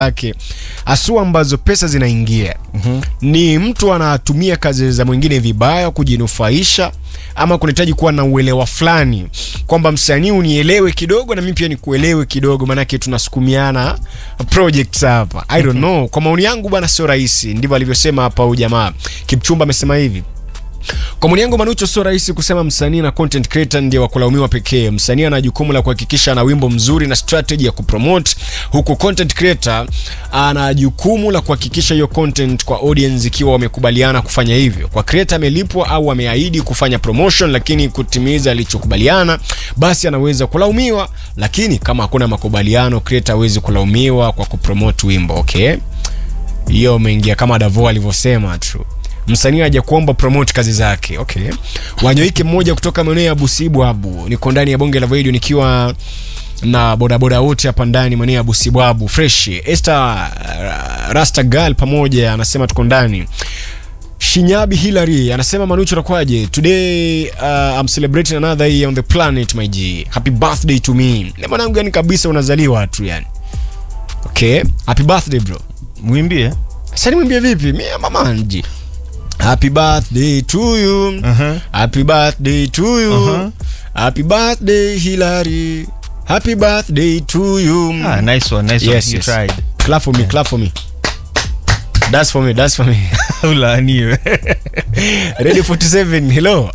yake hasua ambazo pesa zinaingia Mhm. ni mtu anatumia kazi za mwingine vibaya kujinufaisha ama kunahitaji kuwa na uelewa fulani kwamba msanii unielewe kidogo na mimi pia nikuelewe kidogo maanake tunasukumiana projects hapa i don't know kwa maoni yangu bwana sio rahisi ndivyo alivyosema hapa huyu jamaa kipchumba amesema hivi kwa maoni yangu Manucho, sio rahisi kusema msanii na content creator ndiye wa kulaumiwa pekee. Msanii ana jukumu la kuhakikisha ana wimbo mzuri na strategy ya kupromote, huku content creator ana jukumu la kuhakikisha hiyo content kwa audience ikiwa wamekubaliana kufanya hivyo. Kwa creator amelipwa au ameahidi kufanya promotion, lakini kutimiza alichokubaliana, basi anaweza kulaumiwa, lakini kama hakuna makubaliano, creator hawezi kulaumiwa kwa kupromote wimbo. Okay, hiyo umeingia kama Davo alivyosema tu msanii haja kuomba promote kazi zake okay wanyoike mmoja kutoka maeneo ya busibwabu niko ndani ya bonge la radio nikiwa na bodaboda wote hapa ndani maeneo ya busibwabu fresh Esther uh, rasta girl pamoja anasema tuko ndani Shinyabi Hilary anasema Manucho nakwaje? Today uh, I'm celebrating another year on the planet my G. Happy birthday to me. Ni mwanangu yani kabisa unazaliwa tu yani. Okay. Happy birthday bro. mwimbie Sasa nimwambie vipi? Mimi mama nji. Happy birthday to you. Aha. Happy birthday to you. Uh-huh. Happy birthday Hilary. Happy birthday to you. ah, nice one, nice Yes, one. You yes. tried. Clap for me, clap for me. That's for me, that's for me. ulaaniwe Radio 47, hello.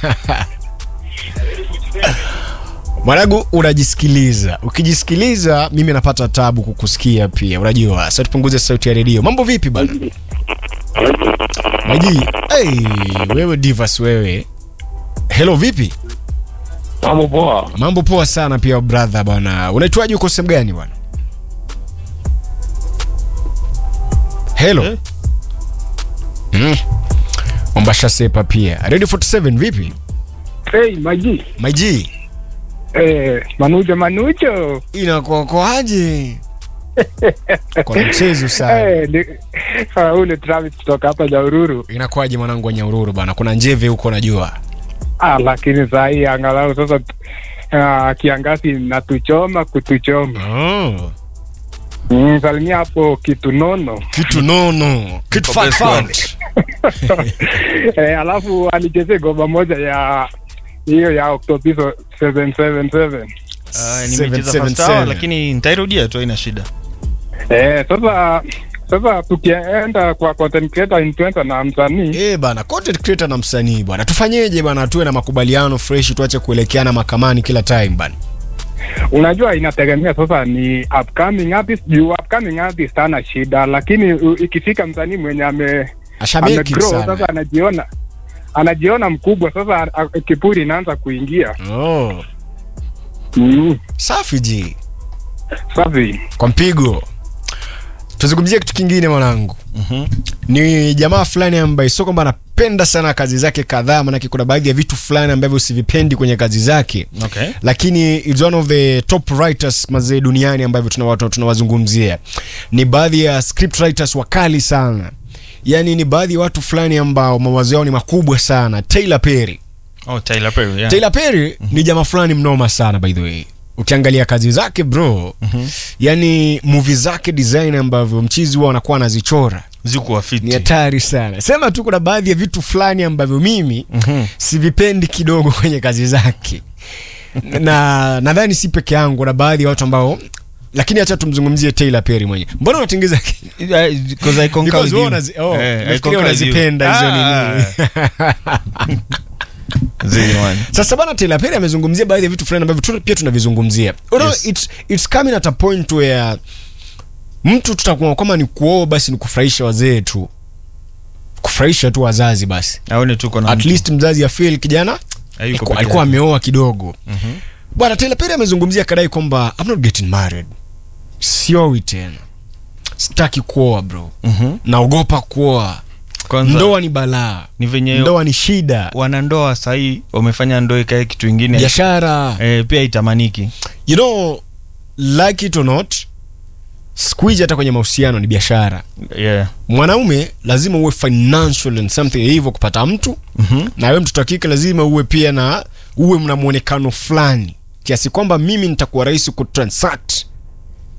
Mwanangu unajisikiliza. Ukijisikiliza mimi napata tabu kukusikia pia. Unajua, sasa tupunguze sauti ya redio. Mambo vipi bana? Maji, hey, wewe Divas wewe. Hello vipi? Mambo poa. Mambo poa sana pia brother bwana. Unaitwaje uko sehemu gani bwana? Hello. Eh? Mm. Mombasa sepa pia. Radio 47 vipi? Hey, Maji. Maji, Eh, Manucho Manucho. inakuokoaje? Kuna mchezo sana. Eh, ni uh, ule Travis kutoka hapa Jaururu. Inakuwaje mwanangu wa Nyaururu bana? Kuna njeve huko najua. Ah, lakini saa hii angalau sasa uh, kiangazi natuchoma kutuchoma. Oh. Mm, salimia hapo kitu nono. Kitu nono. Kitu fat fat. eh, alafu alichezea goma moja ya hiyo ya Octopiso 777. Ah, Seven, nimecheza seven, first hour, seven. lakini nitairudia tu haina shida Eh, sasa sasa tukienda kwa content creator influencer na msanii Eh bana, content creator na msanii bwana. Tufanyeje bana? Tuwe na makubaliano fresh, tuache kuelekeana makamani kila time bana. unajua inategemea sasa ni upcoming artist juu upcoming artist hana shida lakini u- ikifika msanii mwenye ame Ashameki amegrow sasa sana. anajiona anajiona mkubwa sasa a- kiburi inaanza kuingia Oh. mm. Safi ji. safi Kwa mpigo. Tuzungumzie kitu kingine mwanangu. Mhm. ni jamaa fulani ambaye sio kwamba anapenda sana kazi zake kadhaa, manake kuna baadhi ya vitu fulani ambavyo usivipendi kwenye kazi zake, okay. lakini is one of the top writers mazee duniani ambavyo tunawatu- tunawazungumzia. Ni baadhi ya script writers wakali sana, yaani ni baadhi ya watu fulani ambao mawazo yao ni makubwa sana. Taylor Perry oh, Tyler Perry, yeah. Taylor Perry ni jamaa fulani mnoma sana by the way. Ukiangalia kazi zake bro, yani movie zake design ambavyo mchizi huwa anakuwa anazichora zikuwa fiti ni hatari sana. Sema tu kuna baadhi ya vitu fulani ambavyo mimi Mhm. sivipendi kidogo kwenye kazi zake, na nadhani si peke yangu, na baadhi ya watu ambao lakini acha tumzungumzie Taylor Perry mwenyewe. Mbona unatengeza Yeah, 'cause I concur Because with wewe you. unazi- oh, Eh, I nafikiria concur with you. unazipenda hizo Ah. nini. Zile man. Sasa bana, Taylor Perry amezungumzia baadhi ya vitu fulani ambavyo tu- pia tunavizungumzia. You know, Yes. it's, it's coming at a point where mtu tutakuwa kama ni kuoa basi ni kufurahisha wazee tu, kufurahisha tu wazazi basi aone tuko na at mtu. least mzazi afeel kijana Hayuko alikuwa- peke alikuwa yake. ameoa kidogo Mhm. bwana Taylor Perry amezungumzia kadai kwamba I'm not getting married siowi tena sitaki kuoa bro Mhm. naogopa kuoa Kwanza, ndoa ni balaa ni venye ndoa ni shida wanandoa sahii wamefanya ndoa ikae kitu ingine biashara eh, pia itamaniki you know like it or not siku hizi hata kwenye mahusiano ni biashara yeah. mwanaume lazima uwe financial and something hivyo kupata mtu Mhm. na wewe mtoto wa kike lazima uwe pia na uwe mna mwonekano fulani kiasi kwamba mimi nitakuwa rahisi kutransact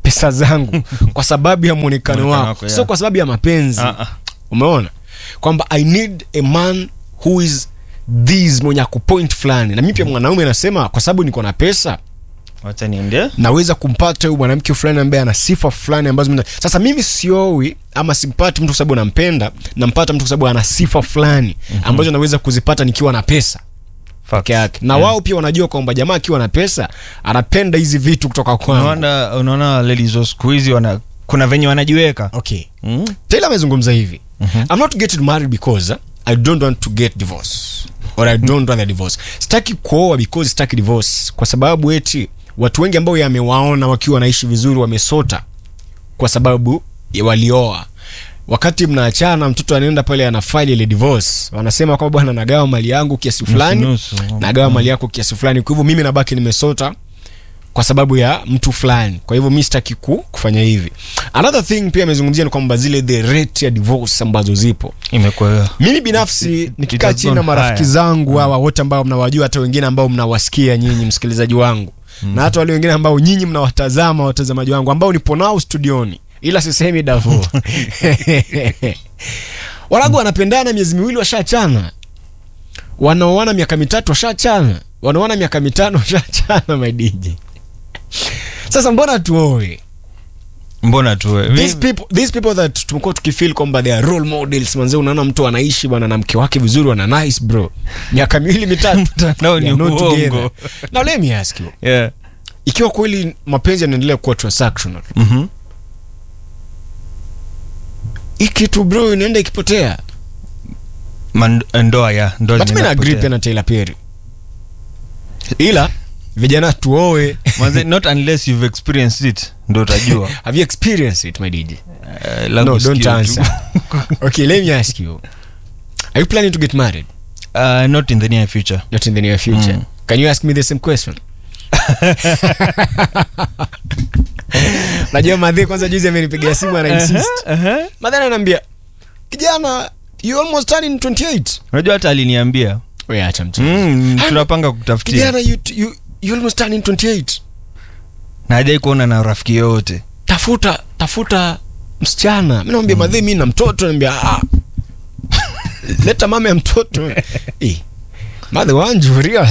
pesa zangu kwa sababu ya mwonekano Mwonekano wako wako, sio yeah. kwa sababu ya mapenzi Ah, ah. umeona kwamba i need a man who is this mwenye akupoint fulani na mi pia mwanaume anasema kwa sababu niko na pesa wacha niende naweza kumpata huyu mwanamke fulani ambaye ana sifa fulani ambazo mina... sasa mimi siowi ama simpati mtu kwa sababu nampenda nampata mtu kwa sababu ana sifa fulani ambazo naweza kuzipata nikiwa na pesa peke yake na Yeah. wao pia wanajua kwamba jamaa akiwa na pesa anapenda hizi vitu kutoka kwangu unaona unaona ladies wa siku hizi wana kuna venye wanajiweka okay mm? taylor amezungumza hivi Mhm. i'm not getting married because uh, i don't want to get divorce or i don't want a divorce sitaki kuoa because sitaki divorce kwa sababu eti watu wengi ambao yamewaona wakiwa wanaishi vizuri wamesota kwa sababu ya walioa wakati mnaachana mtoto anaenda pale ana file ile divorce wanasema kwamba bwana nagawa mali yangu kiasi fulani Nusu, nusu. nagawa mali yako kiasi fulani kwa hivyo mimi nabaki nimesota kwa sababu ya mtu fulani kwa hivyo mi sitaki ku, kufanya hivi another thing pia amezungumzia ni kwamba zile the rate ya divorce ambazo zipo imekuwa mimi binafsi It- nikikaa it has chini na gone marafiki higher. zangu hawa wote ambao mnawajua hata wengine ambao mnawasikia nyinyi msikilizaji wangu na hata wale wengine ambao nyinyi mnawatazama watazamaji wangu ambao nipo nao studioni ila sisemi davo waragu wanapendana miezi miwili washaachana wanaoana miaka mitatu washaachana wanaoana miaka mitano washaachana maidiji sasa mbona tuoe mbona tu we- these people, these people that tumekuwa tukifeel kwamba they are role models manze unaona mtu anaishi bwana na mke wake vizuri wana nice bro miaka miwili mitatu Mtandao ni They are not uongo. together. now let me ask you yeah. ikiwa kweli mapenzi yanaendelea kuwa transactional mm-hmm. hii kitu bro inaenda ikipotea ndoa ya ndoa but mi na zinaenda agree kupotea. pia na Tyler Perry ila vijana tuoe Manze, not unless you've experienced it ndo utajua have you experienced it my DJ Eh, labda no usikie don't tu. answer okay let me ask you are you planning to get married Uh, not in the near future not in the near future Mm. can you ask me the same question najua madhi kwanza juzi amenipigia simu ana insist Uh-huh. madhi ananiambia kijana you almost turning 28 unajua hata aliniambia we acha mtu mm, Ah, tunapanga kutafutia kijana you, you, you almost turning 28 na hajai kuona na rafiki yoyote tafuta tafuta msichana mi namwambia madhi mi na mtoto naambia ah. leta mama ya mtoto Eh, madhi wanjuria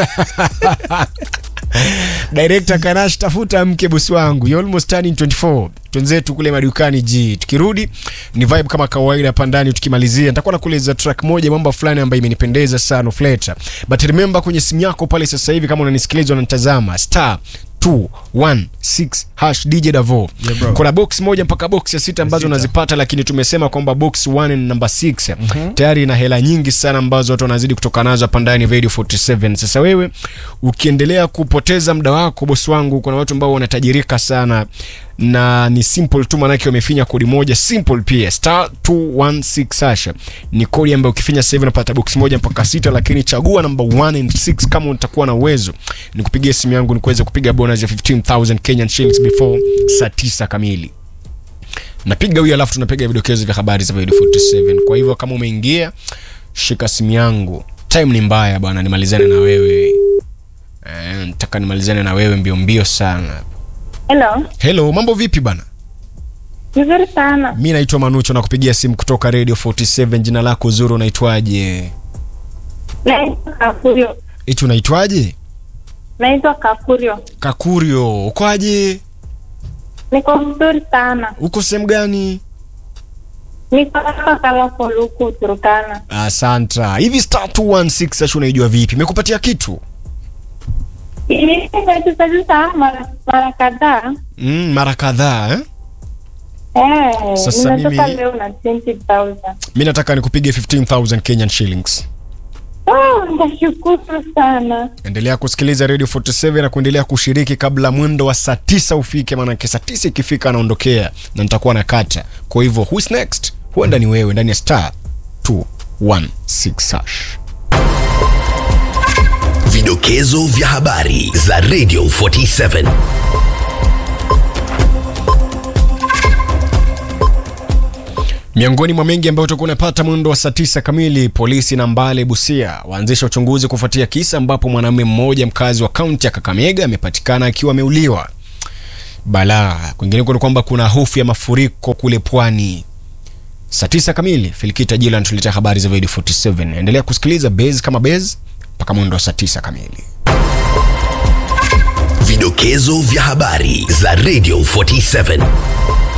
director kanash tafuta mke bosi wangu you almost turning 24 twenzetu kule madukani ji tukirudi ni vibe kama kawaida hapa ndani tukimalizia nitakuwa nakueleza track moja mambo fulani ambayo imenipendeza sana fleta but remember kwenye simu yako pale sasa hivi kama unanisikiliza unanitazama star 216 hash dj davo Yeah, bro. kuna box moja mpaka box ya sita ambazo Sita. unazipata lakini tumesema kwamba box 1 na number 6 tayari ina hela nyingi sana ambazo watu wanazidi kutoka nazo hapa ndani ya radio 47 sasa wewe ukiendelea kupoteza muda wako bosi wangu kuna watu ambao wanatajirika sana na ni simple tu manake wamefinya kodi moja simple pia star 216 hasha ni kodi ambayo ukifinya sasa hivi unapata box moja mpaka sita lakini chagua number 1 and 6 kama utakuwa na uwezo nikupigie simu yangu nikuweze kupiga bonus ya 15000 Kenyan shillings before saa 9 kamili napiga huyo alafu tunapiga vidokezo vya habari za Radio 47 kwa hivyo kama umeingia shika simu yangu time ni mbaya bwana nimalizane na wewe eh, nataka nimalizane na wewe mbio mbio sana Hello, hello mambo vipi bana vizuri sana. mi naitwa manucho na kupigia simu kutoka radio 47 jina lako zuri unaitwaje Naitwa Kafurio, iti unaitwaje naitwa Kafurio. kakurio ukwaje Niko vizuri sana, uko sehemu gani niko hapa Kalafol huku Turkana. asanta hivi star 216 sasa unaijua vipi imekupatia kitu Nimecheza mara mara kadhaa mm, mara kadhaa eh? eh, Sasa nimetoka mimi- leo na 20,000. mi nataka nikupige 15000 kenyan shillings Oh, nashukuru sana. endelea kusikiliza radio 47 na kuendelea kushiriki kabla mwendo wa saa tisa ufike maanake saa tisa ikifika anaondokea na nitakuwa na kata kwa hivyo whois next huenda ni wewe ndani ya star 216 hash Vidokezo vya habari za Radio 47. miongoni mwa mengi ambayo utakuwa unapata mwendo wa saa tisa kamili polisi na mbale busia waanzisha uchunguzi kufuatia kisa ambapo mwanamume mmoja mkazi wa kaunti ya kakamega amepatikana akiwa ameuliwa balaa. Kwingineko ni kwamba kuna hofu ya mafuriko kule pwani. Saa tisa kamili Filikita Jila anatuletea habari za Video 47. Endelea kusikiliza Base kama Base mpaka mwendo wa saa tisa kamili. Vidokezo vya habari za Radio 47.